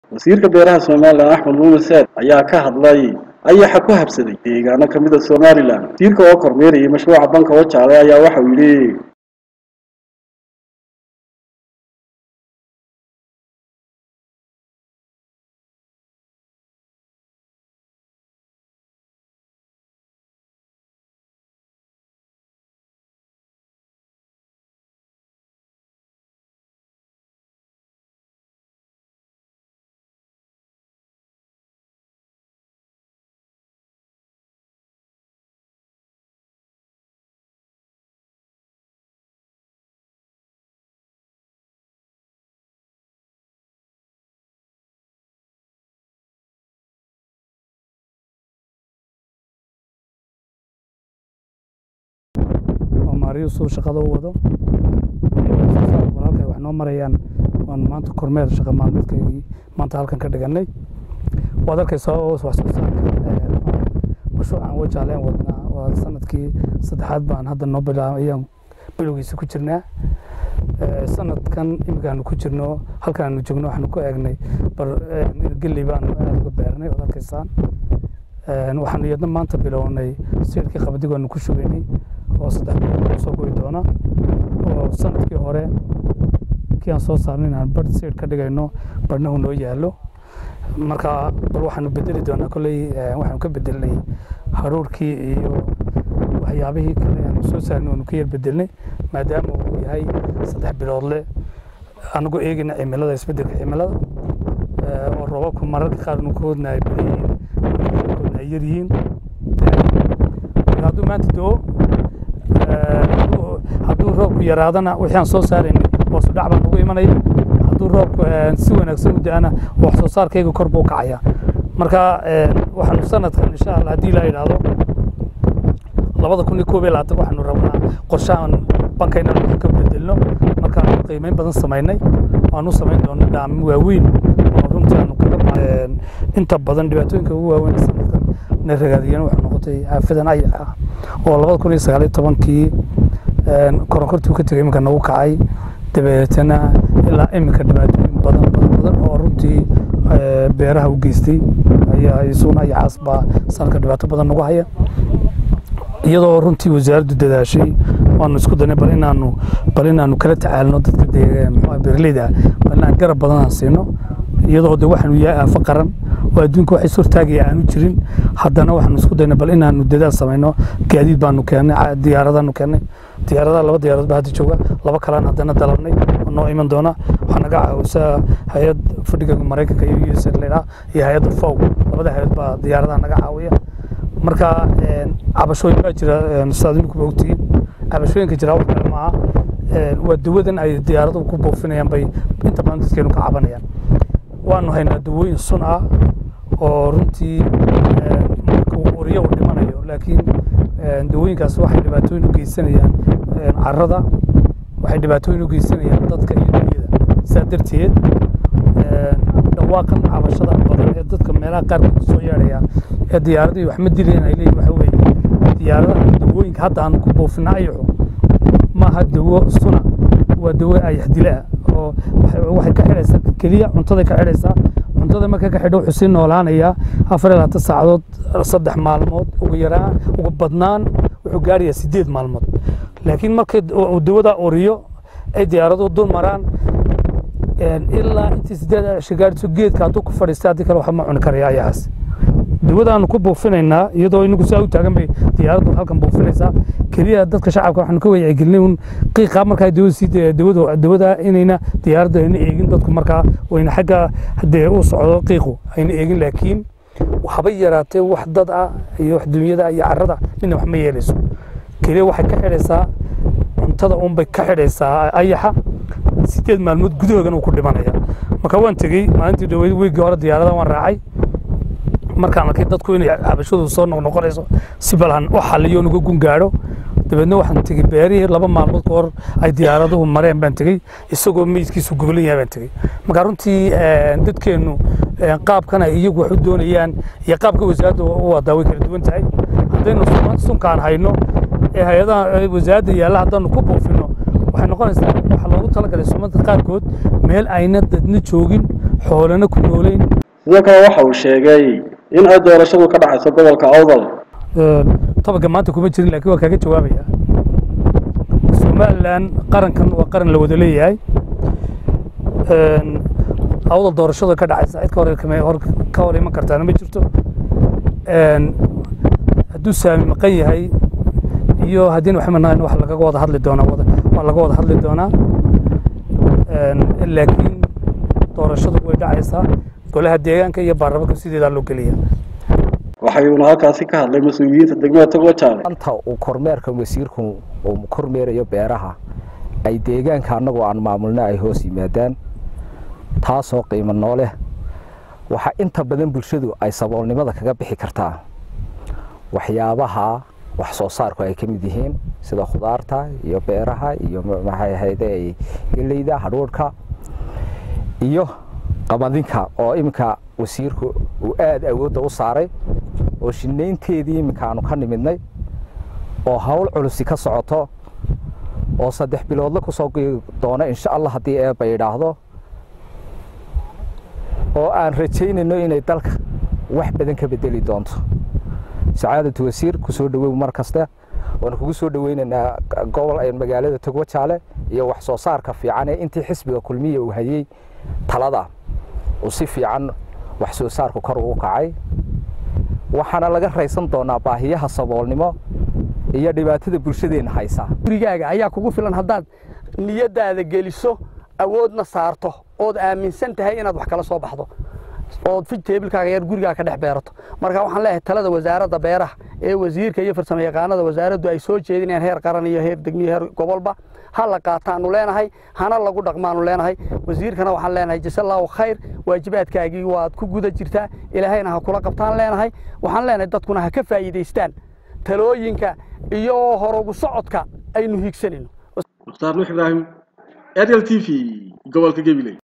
wasiirka beeraha somalilan axmed muumin saad ayaa ka hadlay ayaxa ku habsaday deegaano ka mid a somalilan wasiirka oo kormeerayay mashruuca banka wajaale ayaa waxa uu yidhi maariyuusuu shaqada u wado walaalkay wax noo marayaan waan maanta kormeer shaqa maalmeedkaygii maanta halkan ka dhiganay waad arkaysaa oo wax soo saarka mashruucan wajaaleen wadnaa waa sanadkii saddexaad baan hadda noo bilaabay ayaan bilowgiisa ku jirnaa sanadkan iminkaanu ku jirno halkan aanu joogno waxaanu ku eegnay bar geley baanu aada uga beernay waad arkaysaan waxaanu iyadna maanta bilownay siirkii qabadigoonu ku shubaynay oo saddex bilood soo goyi doona oo sanadkii hore kii aan soo saarnay inaan bar siir ka dhigayno barna uu noo yaalo marka bal waxaanu bedeli doonaa kolley waxaanu ka bedelnay haruurkii iyo waxyaabihii kale aanu soo saarnay waanu ka yar bedelnay maadaama uu yahay saddex biloodle anagoo eegayna cimilada isbedelka cimilada oo roobabku mararka qaar nu koodna ay badan yihiin koodna ay yar yihiin hadduu maanta doo hadduu roobku yaraadana wixii aan soo saaraynay hoosu dhac baan ugu imanaya hadduu roobku si wanaagsan u da-ana wax soo saarkayga kor buu kacaya marka waxaanu sanadkan insha allah haddii la yidhaahdo labada kun iyo koob iyo labaatan waxaanu rabnaa qorshahan bankayna wax ka bedelno markaanu qiimeyn badan samaynay waanu samayn doona dhaamin waaweyn oo runtii aanu kaga inta badan dhibaatooyinka ugu waaweyn sanadkan na ragaadiyeen waxay noqotay xaafadan ayax ah oo labada kun iyo sagaal iyo tobankii koronkortuu ka tegay iminka nagu kacay dabeetana ilaa iminka dhibaatooyin badan badan badan oo runtii beeraha u geystay ayaa isuguna ayaxaas baa sanadka dhibaato badan nagu haya iyadoo runtii wasaaraddu dadaashay waanu isku daynay bal inaanu bal inaanu kala tacaalno dadka beeraleyda bal inaan garab badan aan siino iyadoo de waxaanu yahay aafo qaran oo adduunka waxay sortaagaya aanu jirin haddana waxaanu isku daynay bal inaanu dadaal samayno gaadiid baanu keennay diyaaradaanu keennay diyaaradaha laba diyaaradood baa hadda jooga laba kalaan haddana dalabnay oo noo iman doona waxaa naga caawisaa hay-ad fadhiga maraykanka iyo us ladhaa iyo hay-adda fow labada hay-ad baa diyaaradaha naga caawiya marka cabashooyin baa jira sidaad idinkuba ogtihiin cabashooyinka jira wax kale maaha waa dawadan ay diyaaraduhu ku buufinayaan bay inta badan dadkeenu ka cabanayaan waanu haynaa dawooyin sun ah oo runtii marka uu oriyo uu dhimanayo laakiin dawooyinkaas waxay dhibaatooyin u geysanayaan carrada waxay dhibaatooyin u geysanayaan dadka iyo dunyada sidaa darteed dhawaaqan cabashada badan ee dadka meelaha qaarkood soo yeedhaya ee diyaaradii wax ma dilayaan ay leeyihin waxa weeye diyaaradaha dawooyinka hadda aan ku buufina ayaxu maaha dawo suna waa dawo ayax dilaa oo waxay ka xidhaysaa keliya cuntaday ka xidhaysaa cuntada marka ka xidho wuxuu sii noolaanayaa afar iyo labaatan saacadood saddex maalmood ugu yaraan ugu badnaan wuxuu gaarayaa sideed maalmood laakiin markay dawada oriyo ay diyaaraduhu dul maraan ilaa intii sideed cisho gaarayso geedka hadduu ku fadhiistay haddii kale waxa ma cuni karaya ayaxaas dawadaanu ku buufinaynaa iyadoo inagu saa u taagan bay diyaaraddu halkan buufinaysaa keliya dadka shacabka waxaanu ka wacyigelinay un qiiqa markaa dawada sii dawada dawada inayna diyaaradda ayna eegin dadku markaa wayna xagga haddee u socdo qiiqu ayna eegin laakiin waxba yaraatee wax dad ah iyo wax dunyada iyo carrada midna wax ma yeelayso keliya waxay ka xidhaysaa cuntada unbay ka xidhaysaa ayaxa sideed maalmood gudahoogana uu ku dhimanaya marka waan tegey maalintii dhaweyd weygii hore diyaarada waan raacay markaan arkay dadku inay cabashadu soo noqnoqonayso si balan u xaliyo nuga gun gaadho dabeedna waxaan tegey beerihii laba maalmood ka hor ay diyaaraduhu mareen baan tegey isagoo meydkiisu gogolan yahay baan tegey marka runtii dadkeennu qaabkan ay iyagu wax u doonayaan iyo qaabka wasaaradda u wadaa way kala duwan tahay haddaynu sunkaan hayno ee hay-adaha wasaaradda yaalla haddaanu ku buufino waxay noqonaysaa waxaa loogu talagalay sumadka qaarkood meel ayna dadna joogin xoolana ku noolayn sidoo kale waxa uu sheegay in ay doorashadu ka dhacayso gobolka awdal tobanka maanta kuma jirin laakiin waa kaaga jawaabaya somalilan qarankan waa qaran la wada leeyahay awdal doorashada ka dhacaysa cid ka hor hor ka hor iman kartaana ma jirto hadduu saami maqan yahay iyo haddiina waxay manahayn wax lagaga wada hadli doonaa waa laga wada hadli doonaa laakiin doorashadu way dhacaysaa golaha deegaanka iyo baarlamaanka sideedaa loo geliya waxayuuna halkaasi ka hadlay mas-uuliyiinta degmada togwajaale anta uu kormeerka wasiirku uu kormeerayo beeraha ay deegaanka annagoo aan maamulna ay hoos yimaadaan taasoo qiimo noo leh waxaa inta badan bulshadu ay saboolnimada kaga bixi kartaa waxyaabaha wax soo saarku ay ka mid yihiin sida khudaarta iyo beeraha iyo maxay ahayde geleyda hadhuudhka iyo qamadinka oo iminka wasiirku uu aada awoodda u saaray oo shinaynteedii iminka aanu ka nimidnay oo hawl culusi ka socoto oo saddex biloodla ku soo gii doono insha allah haddii eebba yidhaahdo oo aan rajaynayno inay dalka wax badan ka bedeli doonto sacaadatu wasiir ku soo dhawow mar kaste waanu kugu soo dhaweynaynaa gobol magaalada togwajaale iyo wax soo saarka fiican ee intii xisbiga kulmiya uu hayey talada uu si fiican wax soo saarku kor ugu kacay waxaana laga raysan doonaa baahiyaha saboolnimo iyo dhibaatada bulshadeenna haysa gurigaaga ayaa kugu filan haddaad niyadaada geliso awoodna saarto ood aaminsan tahay inaad wax kala soo baxdo ood fijteebilkaaga yar gurigaaga ka dhex beerato marka waxaan leeyahay talada wasaaradda beeraha ee wasiirka iyo farsamo yaqaanada wasaaraddu ay soo jeedinayaan heer qaran iyo heer degmiyo heer gobolba ha la qaataanu leenahay hana lagu dhaqmaanu leenahay wasiirkana waxaan leenahay jasallaahu khayr waajibaadkaagii waad ku guda jirtaa ilaahayna ha kula qabtaan leenahay waxaan leenahay dadkuna ha ka faa'iidaystaan talooyinka iyo horugu socodka aynu hiigsanayno mukhtaar nuux ibraahim ariel t v gobolka gabiley